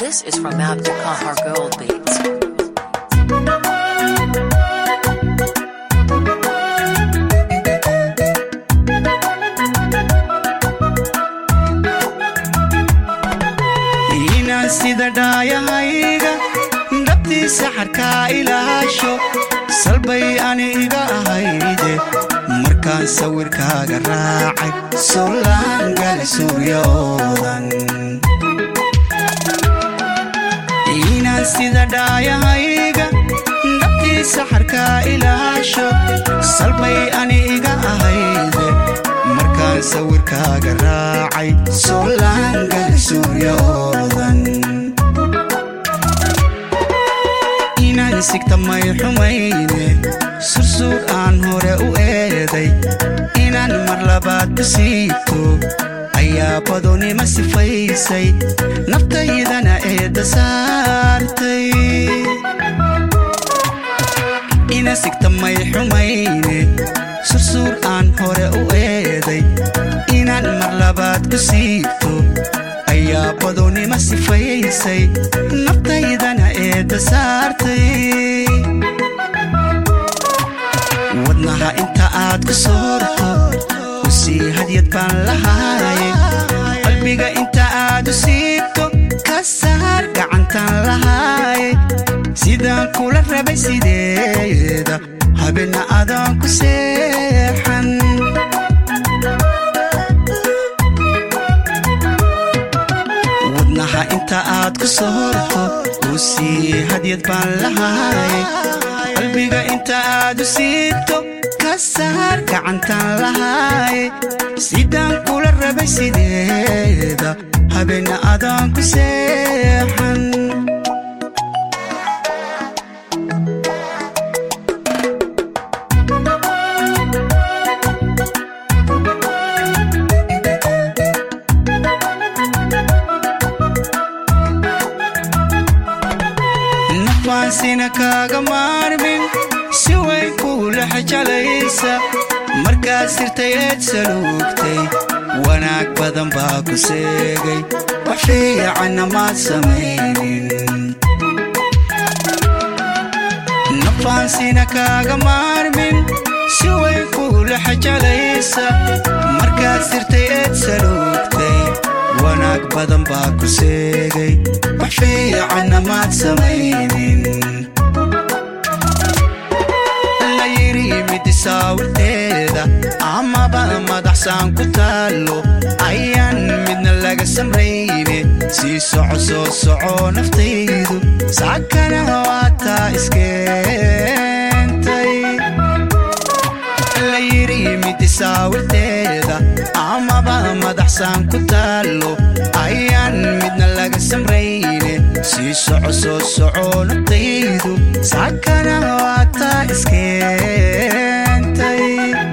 This is from Abdulkahar Gold Beats. inaan sida dhaayahayga dhabtiisa xarkaa ilaasho salbay ani iga ahayde markaan sawirkaaga raacay solaangali suryoodan inaan sida dhaayahayga dhabtiisa xarkaa ilaasho salbay ani iga ahayde markaan sawirkaaga raacay solaangali suryoodan inaan sigta may xumayne sursuur aan hore u eeday inaan mar labaad ku siito ayaa badonima sifaysay naftaydana eedda saartay ina sigta may xumayne sursuur aan hore u eeday inaan mar labaad ku siito ayaa badonima sifaysay naftaydana eedda saartay wadnaha inta aad ku soorto u sii hadyad baan lahaaye qalbiga inta aad u siito ka saar gacantaan lahaaye sidaan kula rabay sideeda habeenna adaan ku seexan wadnaha inta aad ku soorto u sii hadyad baan lahaaye qalbiga inta aad u siito ka saar gacantaan lahaaye sidaan kula rabay sideeda habeenna adaan ku seexan nafaansina kaaga maarmin si way kuula xajalaysa markaad sirtay eed saluugtay wanaag badan baa ku seegay wax fiicanna maad samaynin nafaansina kaaga maarmin si way kuula xajalaysa markaad sirtay eed saluugtay wanaag badan baa ku seegay wax fiicanna maad samaynin la yidhi midisaawirteeda amaba madaxsaan ku taallo ayaan midna laga samrayne sii soco soo soco naftaydu saakana waataa iskeentay la yidhi midisaawirteeda amaba madaxsaan ku taallo ayaan midna laga samrayne sii soco soo soco naftaydu saakana waataa iskeentay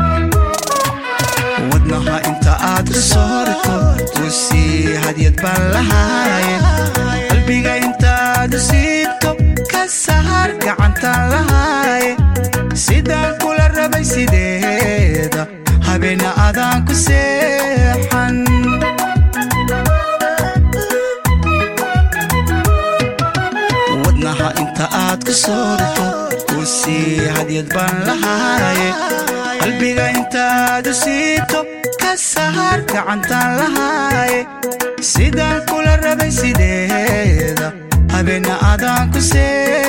wadnaha inta aad ku soorto u sii hadyad baan lahaaye qalbiga inta aad u siito ka saar gacantaan lahaaye sidaan kula rabay sideeda habeenna adaan ku seexan wadnaha inta aad ku soorto u sii hadyad baan lahaaye qalbiga inta aad u siito ka saar gacantaan lahaaye sidaan kula rabay sideeda habeenna adaan ku see